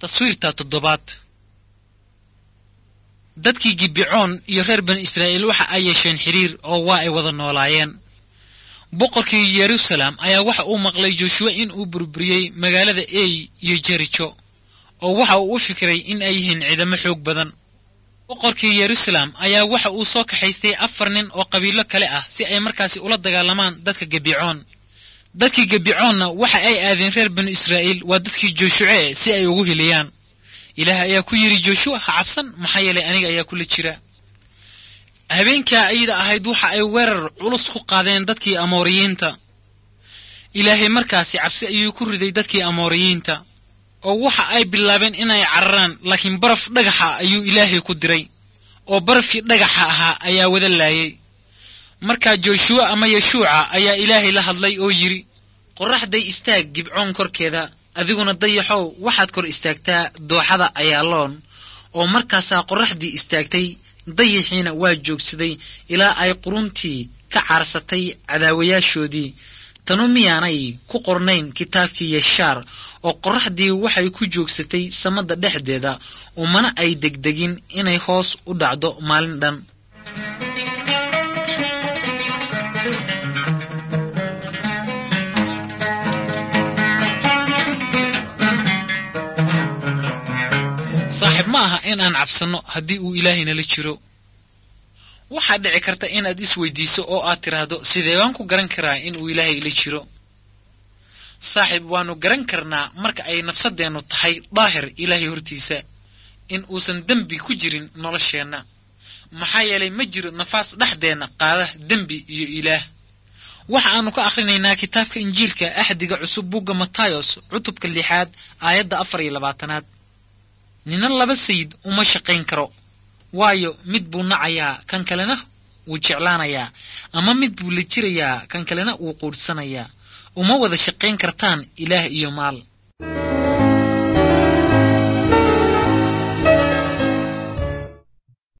taswiirta toddobaad dadkii gibicoon iyo reer bani israa'iil waxa ay yeesheen xidhiir oo waa ay wada noolaayeen boqorkii yeruusaleem ayaa waxa uu maqlay joshuwa in uu burburiyey magaalada ey iyo jerijo oo waxa uu u fikiray in ay yihiin ciidamo xoog badan boqorkii yeruusaleem ayaa waxa uu soo kaxaystay afar nin oo qabiilo kale ah si ay markaasi ula dagaalamaan dadka gebicoon dadkii gebicoonna waxa ay aadeen reer banu israa'iil waa dadkii joshuce si ay ugu heliyaan ilaah ayaa ku yidhi joshuwa ha cabsan maxaa yeelay aniga ayaa kula jira habeenkaa ayada ahayd waxa ay weerar culus ku qaadeen dadkii amooriyiinta ilaahay markaasi cabsi ayuu ku riday dadkii amooriyiinta oo waxa ay bilaabeen inay cararaan laakiin baraf dhagaxa ayuu ilaahay ku diray oo barafkii dhagaxa ahaa ayaa wada laayay markaa joshuwa ama yeshuuca ayaa ilaahay la hadlay oo yidhi qorraxday istaag gibcoon korkeeda adiguna dayaxow waxaad kor istaagtaa dooxada ayaaloon oo markaasaa qorraxdii istaagtay dayaxiina waa joogsaday ilaa ay quruntii ka caarsatay cadaawayaashoodii tanu miyaanay ku qornayn kitaabkii yeshaar oo qorraxdii waxay ku joogsatay samada dhexdeeda umana ay degdegin inay hoos u dhacdo maalin dhan saaxiib ma aha in aan cabsanno haddii uu ilaahay nala jiro waxaa dhici karta inaad is weydiiso oo aad tidhaahdo sidee baan ku garan karaa in uu ilaahay ila jiro saaxiib waannu garan karnaa marka ay nafsaddeennu tahay daahir ilaahay hortiisa in uusan dembi ku jirin nolosheenna maxaa yeelay ma jiro nafaas dhexdeenna qaada dembi iyo ilaah waxa aannu ka akhrinaynaa kitaabka injiilka axdiga cusub bugga matayos cutubka lixaad aayadda afar iyo labaatanaad nina laba sayid uma shaqayn karo waayo mid buu nacayaa kan kalena wuu jeclaanayaa ama mid buu la jirayaa kan kalena wuu quudhsanayaa uma wada shaqayn kartaan ilaah iyo maal